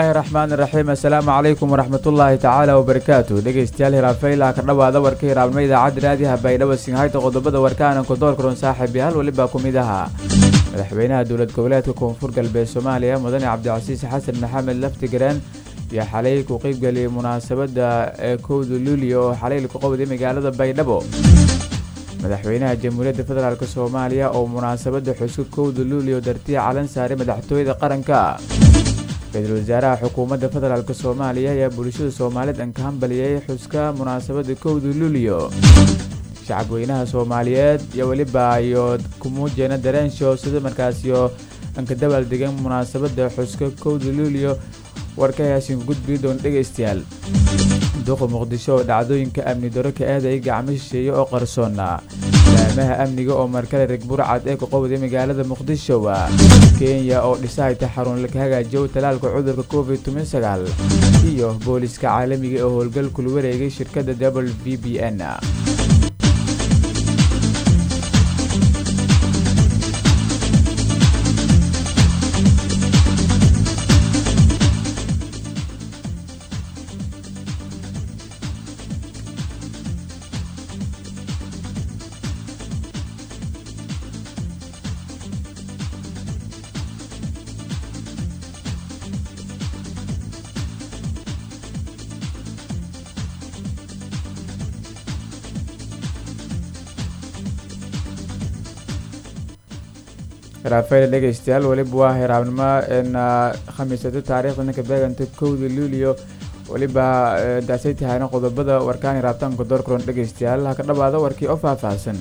bismillaahi raxmaani raxiim assalaamu calaykum waraxmatullaahi tacaala wabarakaatu dhegeystayaal hiraafaylaha ka dhowaada warka hiraabnimo idaacadda raadiyaha baydhabo singhayta qodobada warkaana kodoorkaroon saaxiib yaal welibaa ku mid ahaa madaxweynaha dowlad goboleedka koonfur galbeed soomaaliya mudane cabdicasiis xasan maxamed laftigareen iyo xalay ku qeybgeliyay munaasabadda ee kowda luuliya oo xalay ku qabday magaalada baydhabo madaxweynaha jamhuuriyadda federaalk soomaaliya oo munaasabadda xuska kowda luuliya dartiya calan saaray madaxtooyada qaranka ra-iisul wasaaraha xukuumadda federaalk soomaaliya ayaa bulshada soomaaliyed an ka hambaliyay xuska munaasabadda kowda luuliyo shacabweynaha soomaaliyeed iyo weliba iyo kumuujeena dareensho sida markaasiyo anka dabaaldegan munaasabadda xuska kowda luuliyo warka haasinka gudbii doon dhegaystayaal duqa muqdisho oo dhacdooyinka amni daro ka aadayay gacmo shisheeye oo qarsoona laamaha amniga oo markale reg burcad ee ku qabday magaalada muqdisho kenya oo dhisahayta xarun laga hagaajiyo talaalka cudurka covid toban iyo booliska caalamiga ee howlgal kula wareegay shirkadda w v b n raafayl dhegeystayaal weliba waa hiraabnimo khamiisata taariikhda ninka beeganta kowda luuliyo weliba daasay tahayna qodobada warkaan hiraabtaanka doorkaroon dhegeystayaal ha ka dhawaada warkii oo faahfaahsan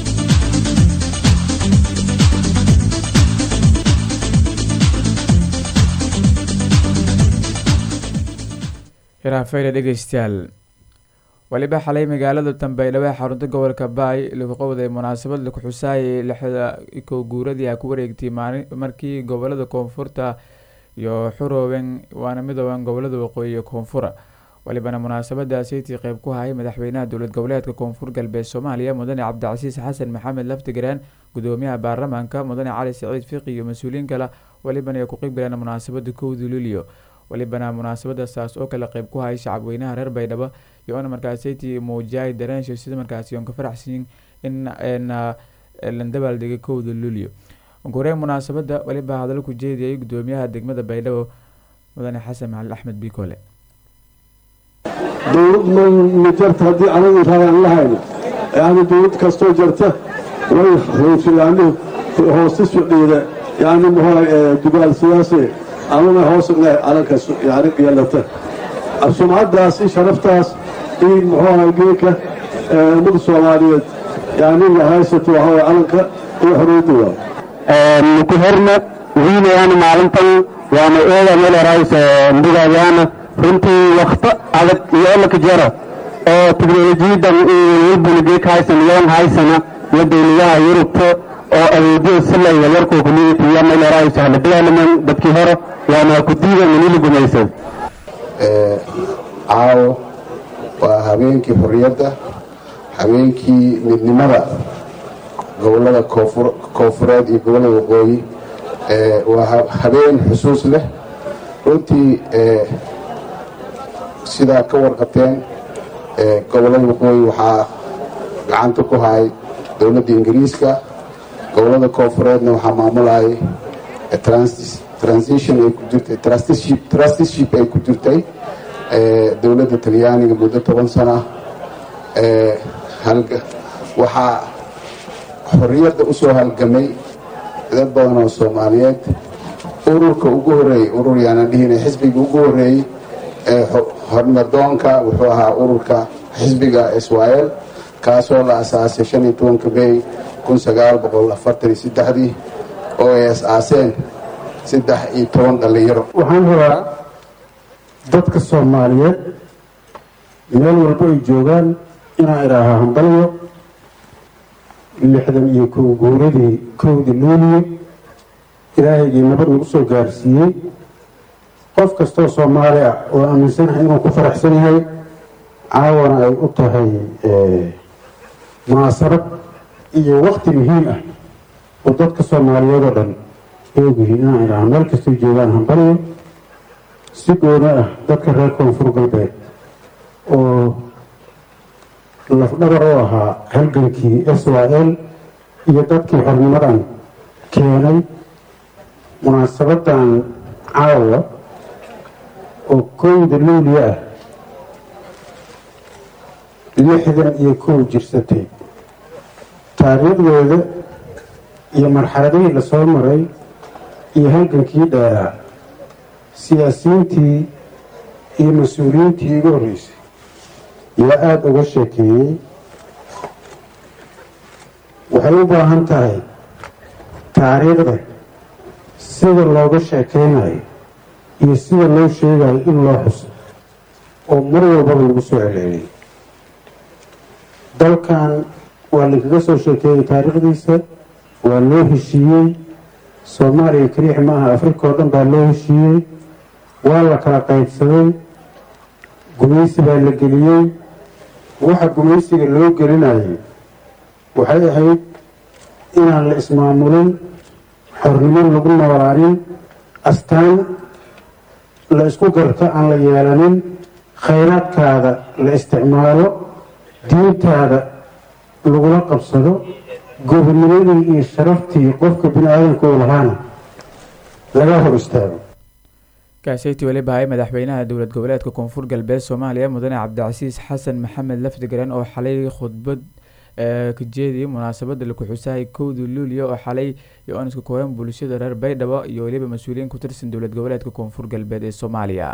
hiraafayl dhegeystayaal weliba xalay magaalada dambeydhabo ee xarunta gobolka baay lagu qabday munaasabad laku xusaayay lixda kow guuradii a ku wareegtay markii gobolada koonfurta iyo xurooben waana midooban gobolada waqooyi iyo koonfura walibana munaasabadaasaytii qeyb ku hayay madaxweynaha dowlad goboleedka koonfur galbeed soomaaliya mudane cabdicasiis xasan maxamed laftigareen gudoomiyaha baarlamaanka mudane cali saciid fiqi iyo mas-uuliyiin kale walibana ay ku qeybgaleen munaasabada kowda luuliyo walibana munaasabadasaas oo kale qeyb ku hayay shacabweynaha reer baydhabo iyoona markaasaytii muujiyay dareensho sida markaasi oon ka faraxsanyin in la dabaaldegay kowda luuliyo uguhoreyn munaasabada weliba hadallo ku jeediyay gudoomiyaha degmada baydhabo mudane xasan maxalid axmed bikole dowlad ma jarta haddii anagu raadaan lahayno yani dowlad kastoo jarta way yani hoostis fadhiida yani muxua dugaal siyaase amana hoos calanka yani yeelata sumcaddaas i sharaftaas i muxuaha geeka ummada soomaaliyeed yani la haysato waxaway calanka iyo xorriyadda waa ku horna wiilayaan maalintan waana eeda meelerays ndigayaana runtii wakto adag iyo olaka jaro oo teknolojiyadan walbulgeek haysan yoon haysana iyo dowladaha yurubta oo adeegyada silaya warkoo community iyo meelerays hala development dadkii hore waana ku diidan manila gumaysan caawo waa habeenkii xorriyadda habeenkii midnimada gobollada koonfureed iyo gobollada waqooyi waa habeen xusuus leh runtii sidaa ka warqateen gobollada waqooyi waxaa gacanta ku hayay dowladda ingiriiska gobollada koonfureedna waxaa maamulayay transition ay ku jirtay trustiship ay ku jirtay dowladda talyaaniga muddo toban sana waxaa xorriyadda u soo halgamay dad badan oo soomaaliyeed ururka ugu horreeyey urur yaanaan dhihina xisbiga ugu horreeyey ee hormardoonka wuxuu ahaa ururka xisbiga israel kaasoo la asaasay shan iyo tobanka may kun sagaal boqol afartan iyo saddexdii oo ay as-aaseen saddex iyo toban dhallinyaro waxaan rabaa dadka soomaaliyeed meel walba ay joogaan inaan idhaahaa hambalyo lixdan iyo kow guuradii kowda luuliye ilaahaygii nabad nagu soo gaarsiiyey qof kastoo soomaali ah oo aaminsanahay inuu ku faraxsan yahay caawana ay u tahay munaasabad iyo wakti muhiim ah oo dadka soomaaliyeed oo dhan ay ogyihiin inaan idhaaha meel kastay joogaan hambalyo si gooni ah dadka reer koonfur galbeed oo lafdhabar u ahaa halgankii s y l iyo dadkii xornimadan keenay munaasabadan caawa oo kowda luuliya ah lixdan iyo kow jirsatay taariikhdeeda iyo marxaladihii lasoo maray iyo halgankii dheeraa siyaasiyiintii iyo mas-uuliyiintii igu horreysay yaa aada uga sheekeeyey waxay u baahan tahay taariikhda sida looga sheekeynayo iyo sida loo sheegayo in loo xuso oo mar walbaba lagu soo celceliyay dalkan waa lainkaga soo sheekeeyey taariikhdiisa waa loo heshiiyey soomaaliya keliix maaha afrika oo dhan baa loo heshiiyey waa la kala qaybsaday gumaysi baa la geliyey waxa gumaysiga loo gelinayay waxay ahayd inaan la ismaamulin xornimo lagu noolaanin astaan la isku garto aan la yeelanin khayraadkaada la isticmaalo diintaada lagula qabsado gobonimadii iyo sharaftii qofka bini aadamka u lahaana laga hor istaago kaaseyti weliba hay madaxweynaha dowlad goboleedka koonfur galbeed soomaaliya mudane cabdicasiis xasan maxamed lafdigaren oo xalay khudbad ka jeediyay munaasabada laku xusahay kowda luuliya oo xalay iyo oniska kooban bulshada reer baydhabo iyo weliba mas-uuliyiin ku tirsan dowlad goboleedka koonfur galbeed ee soomaaliya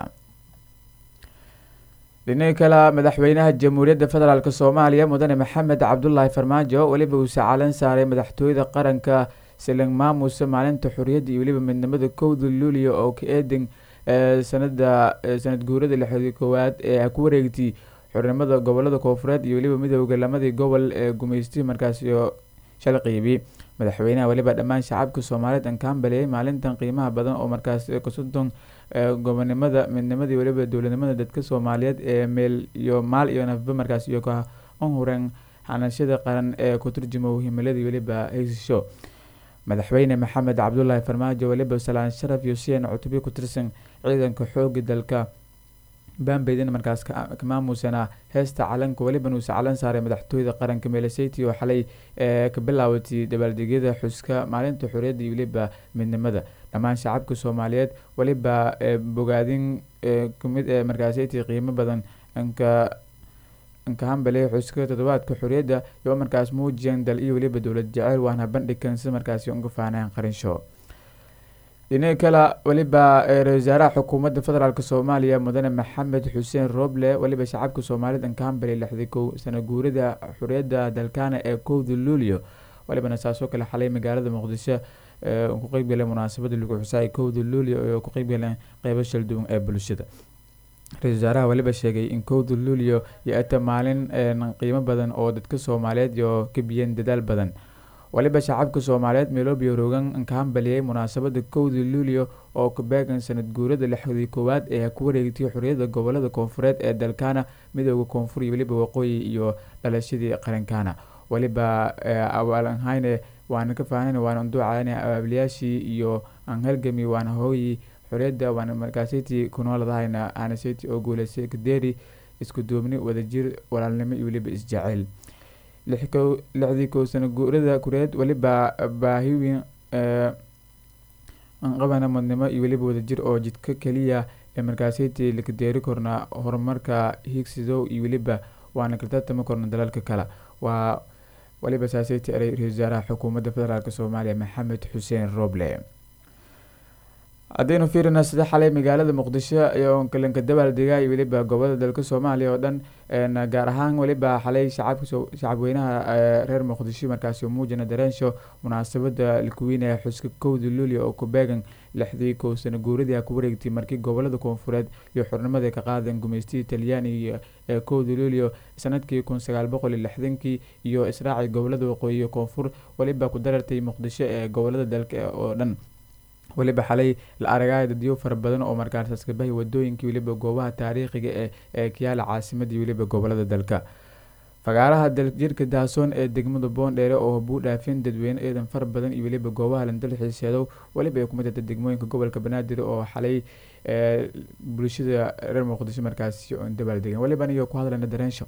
dhinaca kale madaxweynaha jamhuuriyadda federaalk soomaaliya mudane maxamed cabdulaahi farmaajo weliba uu sacaalan saaray madaxtooyada qaranka siling maamusa maalinta xorriyadda iyo weliba midnimada kowda luuliya oo ka eedan sanada sanad guurada lixdii koowaad ee ku wareegtay xornimada gobolada koonfureed iyo weliba midooda lamadii gobol ee gumeystay markaasi shal qiibi madaxweynaha weliba dhammaan shacabka soomaaliyeed aan ka hambaleeyay maalintan qiimaha badan oo markaas kasodon gobonimada midnimadii weliba dowladnimada dadka soomaaliyeed ee meel iyo maal iyo nafba markaas iyo ka unhuren xanashada qaran ee ku turjuma himiladii weliba heysasho madaxweyne maxamed cabdulaahi farmaajo weliba salaan sharaf iyo siyan cutubyo ku tirsan ciidanka xooga dalka bambeydin markaas ka maamusana heesta calanka weliban uusa calan saaray madaxtooyada qaranka meeleseyty oo xalay ka bilaawatay dabaaldegyada xuska maalinta xorriyadda iyo weliba midnimada dhammaan shacabka soomaaliyeed weliba bogaadin kamid ee markaaseyty qiimo badan anka anka hambale xuska toddobaadka xorriyadda iyo markaas muujiyan dal iyo weliba dowlad jeceyl waana bandhigkan si markaasi uga faaneen qarinsho dhinaca kale weliba ra-isul wasaaraha xukuumadda federaalk soomaaliya mudane maxamed xuseen roble weliba shacabka soomaaliyed anka hambale lixdii kow sana guurida xorriyadda dalkaana ee kowda luulio welibana saasoo kale xalay magaalada muqdisho ku qeybgaleen munaasabada lagu xusaay kowda luulio oo ku qeybgaleen qeybo shalduwan ee bulshada ra-isul wasaaraha weliba sheegay in kowda luulio iyo ata maalin qiimo badan oo dadka soomaaliyeed iyo ka biyeen dadaal badan waliba shacabka soomaaliyeed meeloobiyo rogan ka hambaliyey munaasabada kowda luulio oo ka beegan sanad guurada lixdii koowaad ee ku wareegtay xorriyadda gobolada koonfureed ee dalkaana midooda koonfur iyo weliba waqooyi iyo dhalashadii qarankaana weliba awaalanhayne waana ka faahnayn waana unduucayna abaablayaashii iyo aan halgami waana hooyi xorriyadda waana markaaseytii kunooladahayna aanaseytii oo guuleysay kadeeri isku duubni wadajir walaalnimo iyo weliba isjaceyl lixdii kow sana guurada kureed weliba baahiwin qabana mudnimo iyo weliba wadajir oo jidka keliya ee markaaseytii lakadeeri korna horumarka higsidow iyo weliba waana kartartami korna dalalka kale waa waliba saaseytii eray ra-isul wasaaraha xukuumadda federaalk soomaaliya maxamed xuseen roble haddaynu fiirina sida xalay magaalada muqdisho iyo kalanka dabaaldega iyo weliba gobolada dalka soomaaliya oo dhan gaar ahaan weliba xalay shacabka shacabweynaha reer muqdisho markaasi muujina dareensho munaasabada lakuweynaya xuska kowda luulio oo ku beegan lixdii kow sana guuradii ku wareegtay markii gobolada koonfureed iyo xornimada ka qaadeen gumeystihii talyaaniga ee kowda luulio sanadkii kun sagaal boqol iyo lixdankii iyo israacii gobolada waqooyi iyo koonfur weliba ku darartay muqdisho ee gobolada dalka oo dhan weliba xalay la aragaya dadyo fara badan oo markaas kabahay wadooyinkii weliba goobaha taariikhiga ee ee kiyaala caasimadii weliba gobolada dalka fagaaraha daljirka daasoon ee degmada boondheere oo buu dhaafin dadweyne eedan far badan iyo weliba goobaha landal xiiseedow weliba ay kumid tahay degmooyinka gobolka banaadir oo xalay bulshada reer muqdisho markaasi oon dabaaldegen weliban iyo ku hadlayna dareensho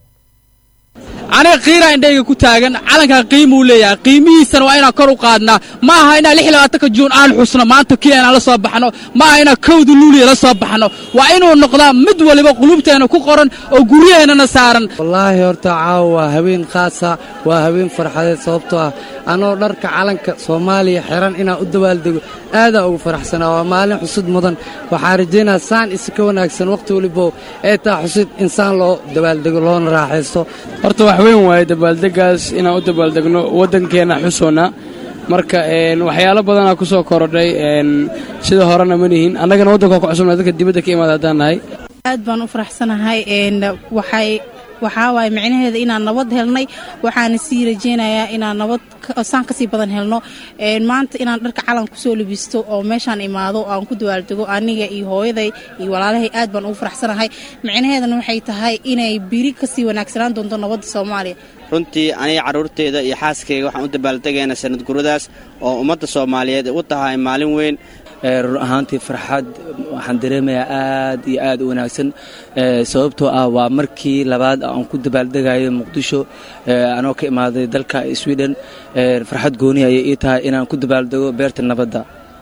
aniga qiiraa indhayga ku taagan calankaa qiimuu leeyahay qiimihiisana waa inaan kor u qaadnaa ma aha inaan lix labaatanka juun aan xusno maanta kii aan la soo baxno ma aha inaan kowda luuliya la soo baxno waa inuu noqdaa mid waliba qulubteena ku qoran oo guryaheennana saaran wallaahi horta caawa waa haween khaasa waa haween farxadeed sababtoo ah anoo dharka calanka soomaaliya xiran inaan u dabaaldego aadaa ugu faraxsanaa waa maalin xusud mudan waxaan rajaynaa saan isi ka wanaagsan wakhti walibow ee taa xusid insaan loo dabaaldego loona raaxaysto horta wax weyn waaye dabaaldegaas inaan u dabaaldegno waddankeenna xusoonna marka waxyaalo badanaa ku soo korodhay sida horena ma nihin annagana waddanka ku cusubna dadka dibadda ka imaada haddaan nahay aad baan u faraxsanahay waxay waxaa waaye micnaheeda inaan nabad helnay waxaana sii rajaynayaa inaan nabad saan kasii badan helno maanta inaan dharka calan kusoo labisto oo meeshaan imaado aan ku dawaaldego aniga iyo hooyaday iyo walaalahay aad baan ugu faraxsanahay micnaheedana waxay tahay inay biri kasii wanaagsanaan doonto nabadda soomaaliya runtii aniga carruurteyda iyo xaaskayga waxaan u dabaaldegaynaa sanad guradaas oo ummadda soomaaliyeed u tahay maalin weyn run ahaantii farxad waxaan dareemayaa aad iyo aad u wanaagsan sababtoo ah waa markii labaad aan ku dabaaldegayo muqdisho anoo ka imaaday dalka sweden farxad gooni ayay ii tahay inaan ku dabaaldego beerta nabadda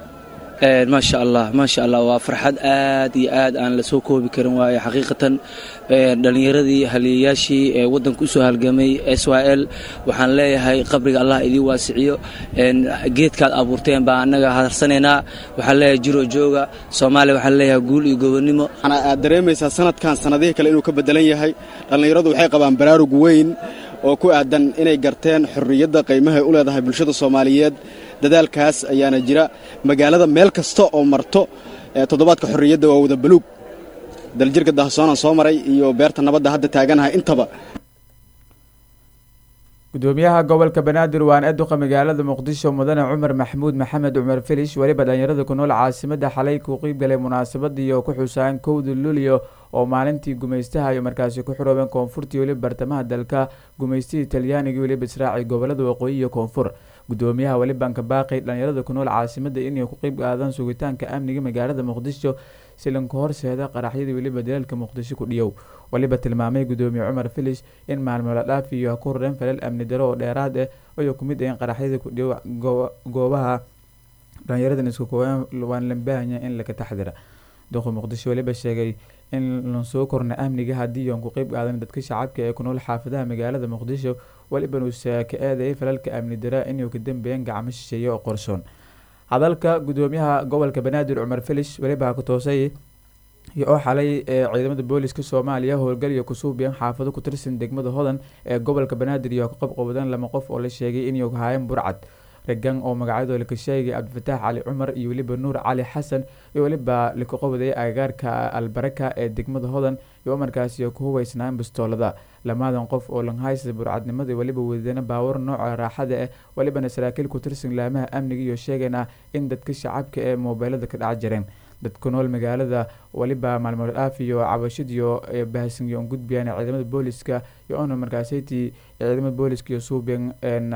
maasha allah maasha allah waa farxad aad iyo aad aan la soo koobi karin waayo xaqiiqatan dhallinyaradii haliyayaashii ee waddanka usoo halgamay s y l waxaan leeyahay qabriga allah idiin waasiciyo geedkaad abuurteen baa annaga harsanaynaa waxaan leeyahay jiro jooga soomaaliya waxaan leeyahay guul iyo gobonnimo aad dareemaysaa sanadkan sanadihii kale inuu ka beddelan yahay dhallinyaradu waxay qabaan baraarug weyn oo ku aadan inay garteen xorriyadda qiimahay u leedahay bulshada soomaaliyeed dadaalkaas ayaana jira magaalada meel kasta oo marto toddobaadka xorriyadda waa wada baluug daljirka dahsoonaan soo maray iyo beerta nabadda hadda taaganahay intaba gudoomiyaha gobolka banaadir waan eduqa magaalada muqdisho mudane cumar maxamuud maxamed cumar filish weliba dhalinyarada ku nool caasimada xalay ku qiib galay munaasabadii oo ku xusaan kowda luulyo oo maalintii gumaystaha ay markaasi ku xiroobeen koonfurtii weliba bartamaha dalka gumaystihii talyaaniga weliba israaci gobolada waqooyi iyo koonfur gudoomiyaha welibanka baaqi dhalinyarada ku nool caasimada inay ku qeyb qaadaan sugitaanka amniga magaalada muqdisho silanka horseeda qaraxyadii weliba dalaalka muqdisho ku dhiyow weliba tilmaamay gudoomiye cumar filish in maalmo la dhaafiyo ku rareen falal amni daro oo dheeraad ah ayuu ku mid ahayn qaraxyada ku dhiyow goobaha dhalinyaradan isku koobaan waan la baahanya in laga taxdira duqa muqdisho weliba sheegay in lan soo korna amniga haddii aan ku qeyb qaadan dadka shacabka ee ku nool xaafadaha magaalada muqdisho weliba nuusa ka eedayay falalka amni dara inuu ka dambeeyeen gacmo shisheeye oo qorsoon hadalka gudoomiyaha gobolka banaadir cumar filish weliba ku toosay iyo oo xalay ee ciidamada booliska soomaaliya howlgal iyo kusuubiyeen xaafado ku tirsan degmada hodan ee gobolka banaadir iyo ka qabqabadeen lama qof oo la sheegay inay haayeen burcad regan oo magacyadoo laka sheegay cabdifataax cali cumar iyo weliba nuur cali xasan iyo weliba laka qabadaya agagaarka albaraka ee degmada hodan iyo markaasi ku hubeysnaan bistoolada lamadan qof oo langhaysa burcadnimada weliba wadana baawar nooca raaxada ah welibana saraakiil ku tirsan laamaha amniga iyo sheegayna in dadka shacabka ee moobeelada ka dhac jireen dadku nool magaalada weliba maalmood dhaaf iyo cabashadiyo baahsan iyo gudbiyaan ciidamada booliska iyo ona markaasaytii ciidamada booliska iyo suubiyan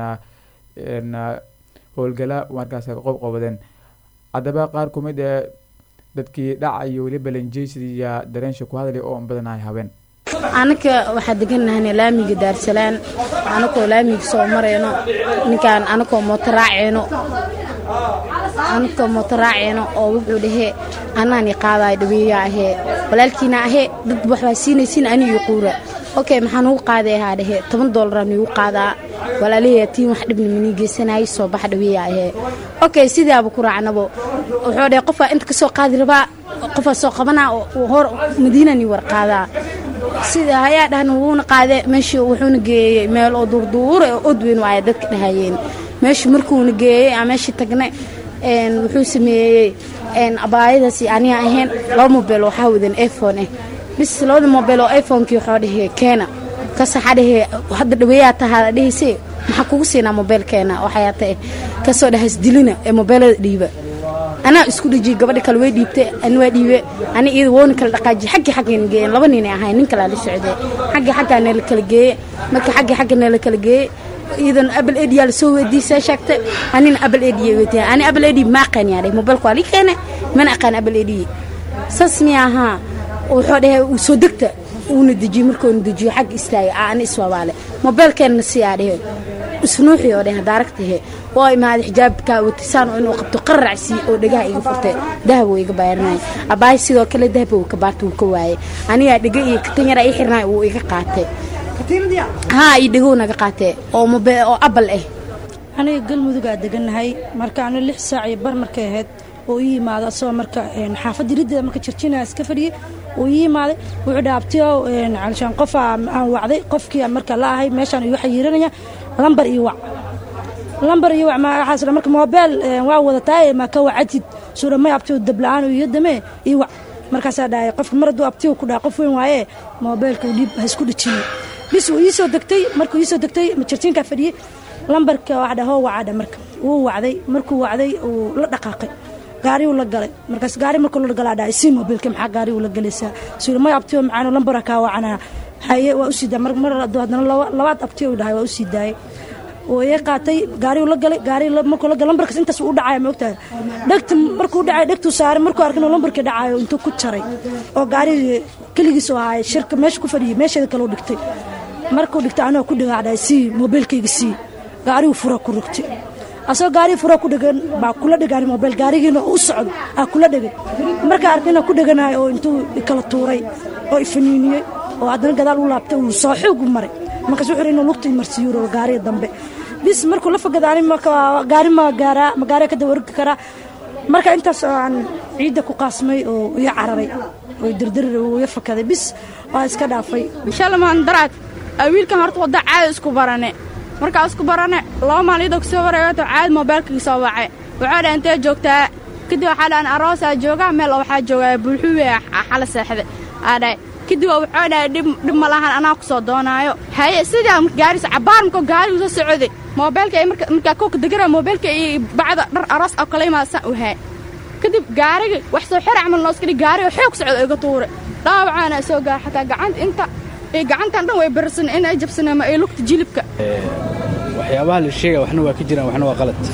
howlgala markaas ka qob qabadeen haddaba qaar kumid ee dadkii dhaca iyo weliba lanjeysiya dareensha ku hadlay oo badanahay habeen anaka waxaa deganahana laamiga daarsalaan anakoo laamiga soo marayno ninkaan anakoo mooto raaceyno anakoo mooto raaceyno oo wuxuu dhahee anaan qaadaay dhaweeyaa ahee walaalkiina ahee dad waxbaa siinaysiin aniyo quura okay maxaa nugu qaaday ahaa dhehe toban doolara nugu qaadaa walaalaheya tiin wax dhibna manii geysanayay soo bax dhaweeyaa ahee okay sidaaba ku raacnabo wuxuu dhahe qofaa inta ka soo qaadi rabaa qofaa soo qabanaa hor madiinani war qaadaa sida hayaa dhahna wuuna qaade meeshii wuxuuna geeyey meel oo duurduura oo odweyn waaya dadka dhahayeen meeshii markuuna geeyey aan meeshii tagnay wuxuu sameeyey abaayadaasi aniga ahayn laba mobeel waxaa wadan iphone ah bis labada mobeel oo iphonekii waxaa dhahee keena kas waxaa dhahee hadda dhaweeyaa tahaa dhehayse maxaa kugu siinaa mobeelkeena waxayaa tae kasoo dhahas dilina ee mobeelada dhiiba anaa isku dhejiyey gabadha kale way dhiibtay ani waa dhiibe ani iyada woona kala dhaqaajiye xaggii xaggayna geeyeen laba ninay ahayn nin kalaa la socday xaggii xaggaa nala kala geeye marka xaggii xagga nala kala geeye iidan abal ediyaa lasoo weydiisay sheegtay anina abal ediya weydiya ani abal edi ma aqaan yaa dheh mobilka waa lii keene mana aqaan abal edi saas miya ahaa wuxuu dhahay uu soo degta uuna dejiye markuuna dejiyo xagga istaagay ani iswabaale mobilkeenna siyaa dhehe isnuuxi oo dheh daaragtahe oo imaaday xijaabkaa watisaan oo inuu qabto qararacsi oo dhegaha iga furtay dahab oo iga baarinay abaahay sidoo kale dahab uu ka baarta uu ka waayay anigaa dhega iyo katan yara ii xirnay uu iga qaatay haa iyo dhegou naga qaatee oo mobe oo abal ah aniga galmudugaa degannahay marka anu lix saac iyo bar markay ahayd oo ii yimaado asagoo marka xaafadda riddeeda marka jirjinaa iska fadhiyey uu ii yimaaday wuxuu dhaabtiyo calishaan qofa aan wacday qofkii marka la ahay meeshaan igu xayiiranaya lambar iyo wac lambar iyo wac waxaas marka moobeel waa wadataa ma ka wacatid suura may abtiyo dabla-aan iyo damee iyo wac markaasaa dhahay qofka mar hadduu abtiyo ku dhaha qof weyn waaye moobeelka dhiib ha isku dhijinay bis wuu ii soo degtay markuu ii soo degtay jirjiinkaa fadhiyey lambarka wax dhahoo wacadha marka wuu wacday markuu wacday uu la dhaqaaqay gaariuu la galay markaas gaari markuu la galaa dhahay sii mobilka maxaa gaari uu la galaysaa suura may abtiyo macaano lambara kaa wacanaa haye waa u sii daay mar hadduu haddana labaad abtiyo dhahay waa u sii daayay oo ii qaatay gaariuu la galay gaari markuu la galay lambarkaas intaas uu dhacaya ma ogtahay dhegta markuu dhacay dhegtuu saaray markuu arkin oo lambarkii dhacayo intuu ku jaray oo gaari keligiis oo ahaay shirka meesha ku fadhiyay meesheeda kale u dhigtay markuu dhigtay anoo ku dhagaacdhahay sii mobilkayga sii gaarigu fura ku rogtay asagoo gaarii fura ku dhegan baa kula dhegaan mobil gaarigiina u socdo aa kula dhegan markaa arkina ku dheganahay oo intuu ikala tuuray oo ifaniiniyey oo haddana gadaal u laabtay uu soo xoog u maray markaas wuxuu inuu lugta imarsiiyuro gaariga dambe bis markuu la fogada ani gaari ma gaaraa ma gaariga kadaba orgi karaa marka intaas oo aan ciidda ku qaasmay oo iga cararay oo dirdirir uu iga fakaday bis waa iska dhaafay shalamaan daraad wiilkan horta wadda caada isku barane markaa isku barane laba maaliyadoo kasoo wareegato caad moobeelkii soo wacay wuxuu dha intee joogtaa kadib waxaa dhahan aroosaa joogaa meel oo waxaa joogaa bulxuwe xala seexda aa dhahay kadib wuxuu dhahay dhib ma lahan anaa ku soo doonaayo haye sidaa gaaris cabaar markoo gaarigu soo socday moobeelka markaa kowka degara moobeelka iyo bacda dhar aroos oo kala imaadsan u haa kadib gaarigi wax soo xira camal noo iska dhig gaariga xoog socda iga tuure dhaawacaana soo gaar xataa gacanta inta iyo gacantan dhan way barsan in ay jabsan ama ay lugta jilibka waxyaabaha la sheegaya waxna waa ka jiraan waxna waa qalad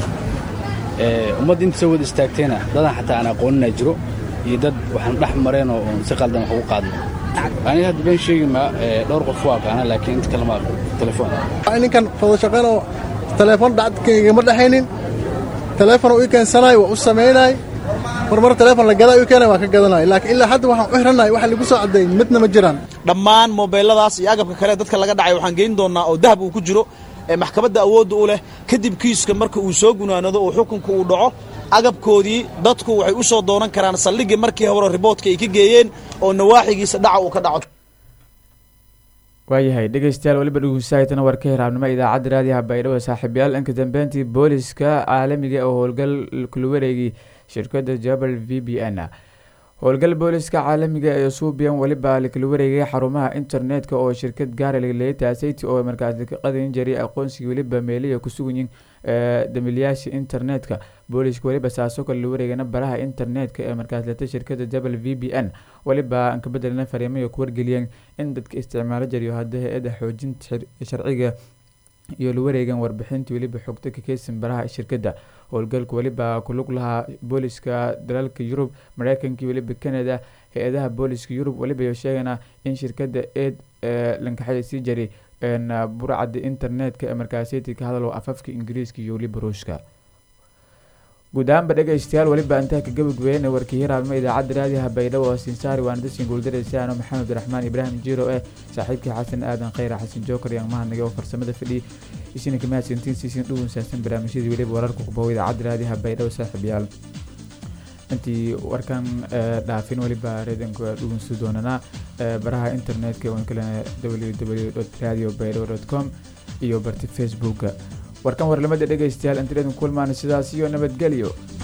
ummadda inta soo wada istaagtayna dadan xataa aan aqoonina jiro iyo dad waxaan dhex mareenoo oon si qaldan wax ugu qaadno aniga hadda been sheegi maa dhowr qof waa aqaana laakiin inta kale ma aqoon telefoon ninkan fado shaqaynoo telefoon dhacdkaygama dhexaynin telefoon ii keensanaay waa u samaynay marmar telefoon la gadaa ii keenay waa ka gadanay laakiin ilaa hadda waxaan u xirannahay waxa lagu soo caddeeyey midna ma jiraan dhammaan moobeeladaas iyo agabka kale dadka laga dhacay waxaan geyn doonnaa oo dahab uu ku jiro ee maxkamadda awoodda u leh kadib kiiska marka uu soo gunaanado oo xukunka uu dhaco agabkoodii dadku waxay u soo doonan karaan saldhiggii markii hore riboodka ay ka geeyeen oo nawaaxigiisa dhaca uu ka dhaco waayahay dhegeystayaal weliba dhugunsahaytana warka hiraabnimo idaacadda raadiyaha baydhabo saaxiibayaal inka dambeyntii booliska caalamiga oo howlgal kula wareegay shirkadda jabal v b n howlgal booliska caalamiga ee suubiyan weliba lakala wareegay xarumaha internetka oo shirkad gaara laleetaasayt oo markaas ka qadayn jiray aqoonsigii weliba meeliya kusuganyiin damilyaasha internetka booliska weliba saasoo kale la wareegana baraha internetka ee markaas leta shirkada jabal v b n weliba aan ka bedelna fariimayo ku wargeliyeen in dadka isticmaalo jariyo hadda hay-adda xoojinta sharciga iyo la wareegan warbixintii weliba xogta ka keysan baraha shirkadda howlgalka weliba kulug lahaa booliska dalalka yurub mareykanka weliba canada hay-adaha booliska yurub weliba sheegana in shirkadda eed lankaxaya sii jaray burcada internetka ee markaasiyta ka hadalo afafka ingiriiska iyo weliba ruushka guud ahaanba dhegeystayaal weliba intaa ka gabagabeyna warkii hiraabnimo idaacadda raadiyaha baydhabo oo sinsaari waana dadsin guuldaraysaano maxamed raxmaan ibraahim jiro eh saaxiibkii xasan aadan khayra xasan jookar iyo mahadnaga oo farsamada fadhi isina kamahadsantiin siisin dhugun saabsan barnaamijyadii weliba wararka kubow idaacadda raadiyaha baydhabo saaxiibayaal intii warkan dhaafin weliba reedanka dhugunsi doonanaa baraha internetka oon kalena www radio baydhabo com iyo barti facebooka warkan warlamada dhegeystayaal inta reedan kulmaana sidaas iyo nabadgelyo